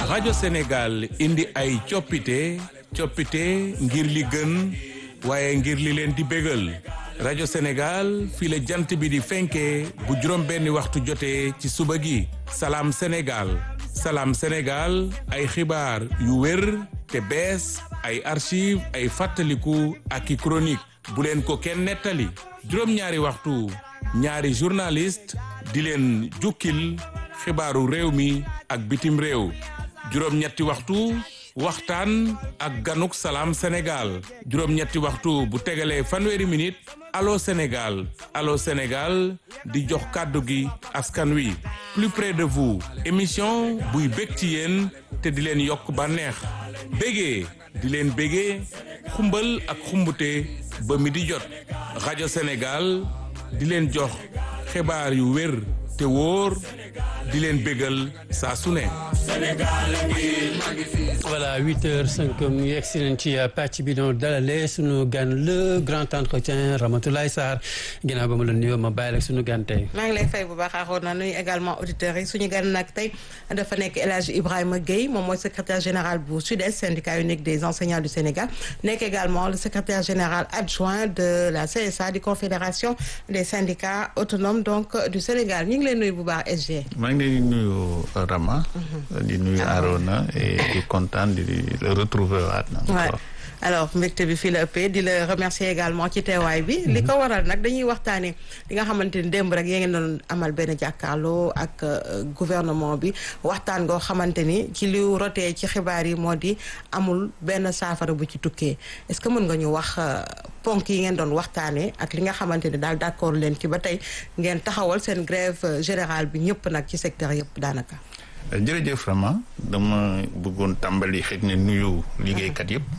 rajo Sénégal indi ay coppite coppite ngir li gën waaye ngir li leen di bégal rajo Sénégal fii la jant bi di fenkee bu juróom benni waxtu jotee ci suba gi salaam Sénégal salaam Sénégal ay xibaar yu wér te bees ay archive ay fàttaliku ak i chronique bu leen ko kenn nettali juróom-ñaari waxtu ñaari journaliste di leen jukkil xibaaru réew mi ak bitim réew juróom-ñetti waxtu waxtaan ak ganuk salaam Sénégal juróom-ñetti waxtu bu tegalee fanweeri minute allo Sénégal allo Sénégal di jox kàddu gi askan wi plus près de vous émission buy bég ci yéen te di leen yokk bànneex bégee di leen bégee xumbal ak xumbute ba mi di jot rajo Sénégal di leen jox xibaar yu wér te wóor di leen bégal saa su ne. voilà huit heures cinq mu yegg si nañ ci pàcc bi doon dalale sunu gan le grand entretien Ramatoulaye Sarr ginnaaw ba ma la nuyoo ma bàyyi la sunu gan tey. maa ngi lay fay bu baax aaroon na nuyu également auditeurs yi suñu gan nag tey dafa nekk El Hadj Ibrahima Gueye moom mooy secrétaire général bu SUDES syndicat unique des enseignants du Sénégal nekk également le secrétaire général adjoint de la CSA di confédération des syndicats autonomes donc du Sénégal ñu ngi leen nuyu bu baax SG. maa ngi leen di nuyu Rama. di nuyu Arona et di kontaan di le retrouver waat na. alors mbégte bi fii la ëppee di la remercier également ci teewaay bi. li ko waral nag dañuy waxtaanee li nga xamante ni démb rek yaa ngi doon amal benn jàkkaarloo ak gouvernement bi waxtaan goo xamante ni ci li rotee ci xibaar yi moo di amul benn saafara bu ci tukkee est-ce que mën nga ñu wax ponk yi ngeen doon waxtaanee ak li nga xamante ni daal d'accord leen ci ba tey ngeen taxawal seen grève générale bi ñëpp nag ci secteur yëpp daanaka. jërëjëf vraiment dama bëggoon tàmbali xëy na nuyu liggéeykat yëpp.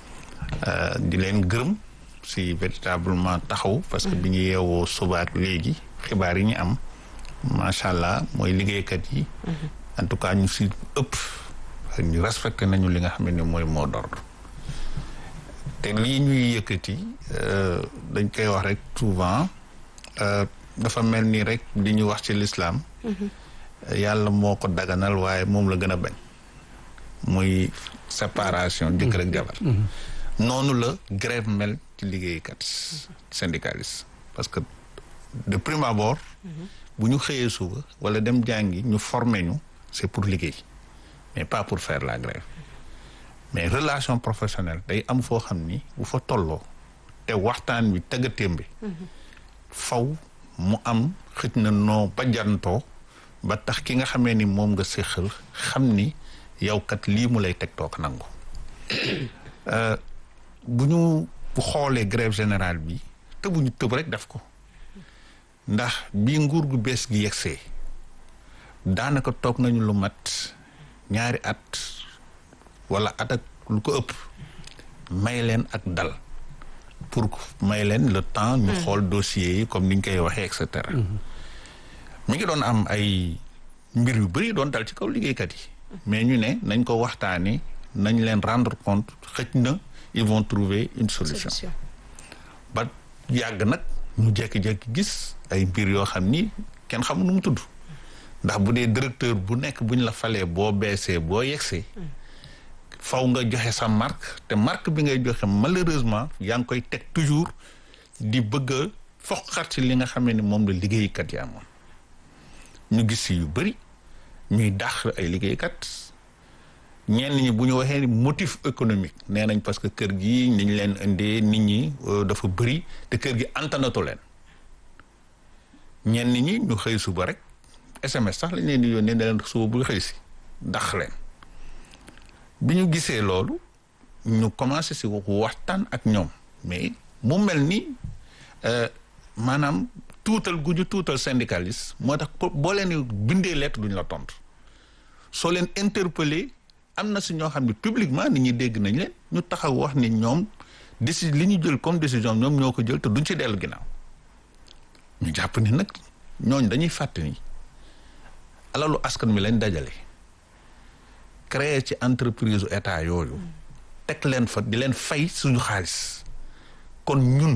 di leen gërëm si véritablement taxaw. parce que bi ñu yeewoo subaak léegi xibaar yi ñu am macha allah mooy liggéeykat yi. en tout cas ñu si ëpp ñu respecté nañu li nga xam ne mooy mot d'ordre te lii ñuy yëkkati dañ koy wax rek souvent dafa mel ni rek li ñu wax ci l'islam yàlla moo ko daganal waaye moom la gën a bañ muy séparation jëkkër ak jabar noonu la grève mel ci liggéeykat syndicaliste parce que de prime abord bu ñu xëyee suba wala dem jàngi ñu former ñu c'est pour liggéey mais pas pour faire la grève mais relation professionnelle day am foo xam ni bu fa tolloo te waxtaan wi tëggatémbe faw mu am xëj na noo bajantoo ba tax ki nga xamee ni moom nga séqal xam ni yow kat lii mu lay teg toog nangu bu ñu xoolee grève générale bi te bu ñu tëb rek def ko ndax bi nguur gu bees gi yegsee daanaka toog nañu lu mat ñaari at wala at ak lu ko ëpp may leen ak dal pour may leen le temps ñu xool dossiers yi comme ni ñu koy waxee et cetera mi ngi doon am ay mbir yu bëri doon dal ci kaw liggéeykat yi mais ñu ne nañ ko waxtaanee nañ leen rendre compte xëj na ils vont trouver une solution ba yàgg nag ñu jékki-jékki gis ay mbir yoo xam ni kenn xamul nu mu tudd ndax bu dee directeur bu nekk buñ la falee boo beesee boo yegsee faw nga joxe sa marque te marque bi ngay joxe malheureusement yaa ngi koy teg toujours di bëgg a foqat ci li nga xamee ni moom la liggéeykat yi amoon ñu gis si yu bëri ñuy dàq ay liggéeykat ñenn ñi bu ñu waxee motif économique nee nañ parce que kër gi ni ñu leen indee nit ñi dafa bëri te kër gi antanatu leen ñenn ñi ñu xëy suba rek SMS sax lañ leen di yónnee ne leen suba bu xëy si dàq leen bi ñu gisee loolu ñu commencé si waxtaan ak ñoom mais mu mel ni maanaam tuutal gu ñu tuutal syndicaliste moo tax boo leen bindee lettre duñ la tontu soo leen interpellé am na si ñoo xam ne publiquement nit ñi dégg nañ leen ñu taxaw wax ni ñoom déci li ñu jël comme décision ñoom ñoo ko jël te duñ ci dellu ginnaaw ñu jàpp ni nag ñooñ dañuy fàtte ni alalu askan mi lañ dajale créer ci entreprise état yooyu teg leen fa di leen fay suñu xaalis kon ñun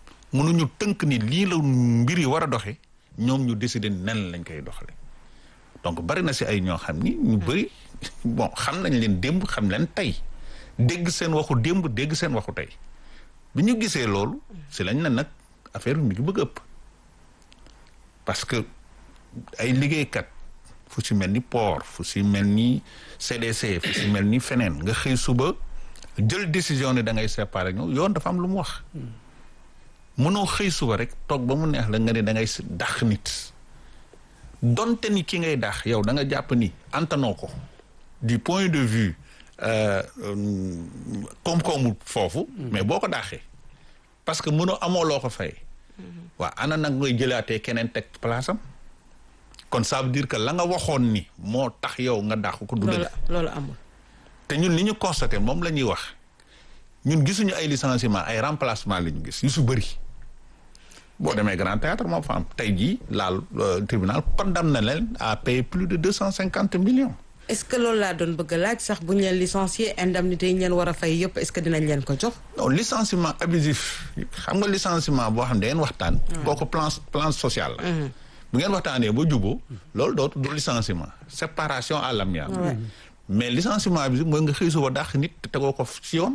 mënuñu tënk ni lii la mbir yi war a doxe ñoom ñu décider nen lañ koy doxale donc bari na si ay ñoo xam ni ñu bëri bon xam nañ leen démb xam leen tey dégg seen waxu démb dégg seen waxu tey bi ñu gisee loolu si lañ ne nag affaire bi mi ngi bëgg ëpp parce que ay liggéeykat fu si mel ni port fu si mel ni CDC fu si mel ni feneen nga xëy suba jël décision ne da ngay séparer ñëw yoon dafa am lu mu wax mënoo xëy suba rek toog ba mu neex la nga ne da ngay dàq nit donte ni ki ngay dàq yow da nga jàpp ni antanoo ko du point de vue koom-koomu foofu mais boo ko dàqee parce que mënoo amoo loo ko fay waaw ana nag ngay jëlaatee keneen teg place am kon ça veut dire que la nga waxoon ni moo tax yow nga dàq ko du dëgg loolu amul te ñun li ñu constaté moom la ñuy wax ñun gisuñu ay licenciement ay remplacement la ñu gis yu su bëri boo demee grand théâtre moo fa am tey jii laal tribunal condamné na leen à payer plus de deux cent cinquante millions est-ce que loolu laa doon bëgg a laaj sax bu ñu leen licencier indemnité yi ñu leen war a fay yëpp est-ce que dinañ leen ko jox non licenciement abusif xam nga licenciement boo xam ne ngeen waxtaan kooku plan plan social la bu ngeen waxtaanee ba juboo loolu dootu du licenciement séparation à l'amiable mais licenciement abusif mooy nga xëy suba dàq nit te tegoo ko ci yoon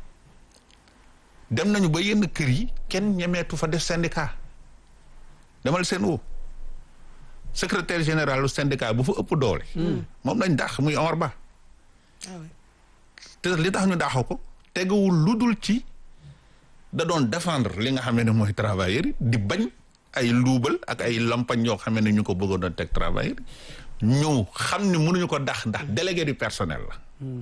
dem nañu ba yenn kër yi kenn ñemeetu fa def syndicat demal seen woo secrétaire général du syndicat bu fa ëpp doole moom lañ dàq muy Omar Ba te li tax ñu dàq ko teguwul lu dul ci da doon défendre li nga xam ne mooy travailleurs yi di bañ ay luubal ak ay lampañ yoo xam ne ñu ko bëggoon doon teg travailleurs ñu xam ne mënuñu ko dax ndax délégué du personnel la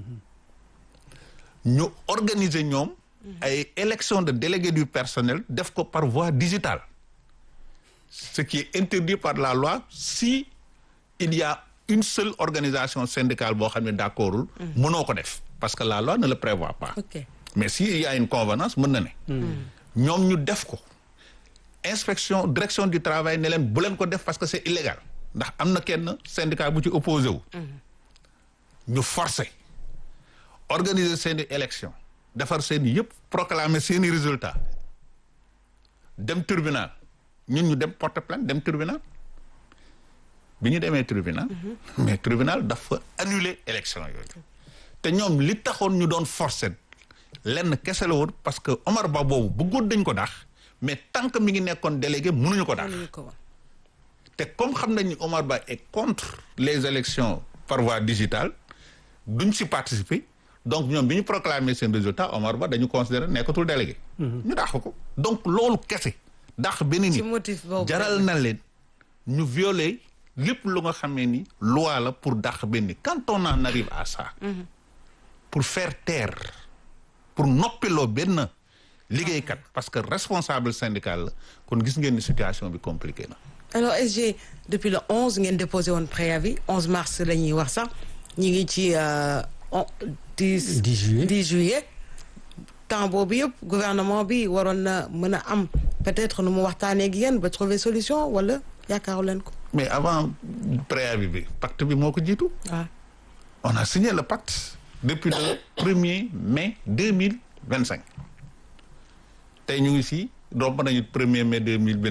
ñu organiser ñoom ay élection de délégué du personnel def ko par voie digitale ce qui est interdit par la loi si il y a une seule organisation syndicale boo xam ne d'accordul mënoo ko def parce que la loi ne le prévoit pas ok mais si il y a une convenance mën na ne ñoom ñu def ko inspection direction du travail ne leen bu leen ko def parce que c'est illégal ndax am na kenn syndicat bu ci opposé wu ñu forcer organiser seeni élection defar seeni yëpp proclamer seeni résultat dem tribunal ñun ñu dem porter plainte dem tribunal bi ñu demee tribunal mais tribunal dafa annuler élection yooyu te ñoom li taxoon ñu doon forcer lenn kese la woon parce que Omar Ba boobu bëggoon dañ ko daax mais tant que mi ngi nekkoon délégué mënuñu ko daax mënuñu ko woon te comme xam nañ ni Omar Ba est contre les élections par voie digitale duñ si participer donc ñoom bi ñu proclamer seen résultat Omar Ba dañu considérer nekkatul délégué. ñu dàq ko donc loolu kese dàq benn ci nit motif boobu jaral na leen ñu violer lépp lu nga xamee ni loi la pour dàq benn nit quand on en arrive à ça. pour faire taire pour noppiloo benn liggéeykat parce que responsable syndical la kon gis ngeen ni situation bi compliqué na. alors SG depuis le 11 ngeen déposé woon préavis 11 mars la ñuy wax sax ñi ngi ci euh, on 10 10 juillet. 10 juillet temps boobu yëpp gouvernement bi waroon na mën a am peut-être nu mu waxtaanee ak yéen ba trouver solution wala yaakaaru leen ko mais avant préavis bi pacte bi moo ko jiitu. waaw on a signé le pacte depuis le 1er mai 2025 tey ñu ngi si romb nañu 1er mai 2025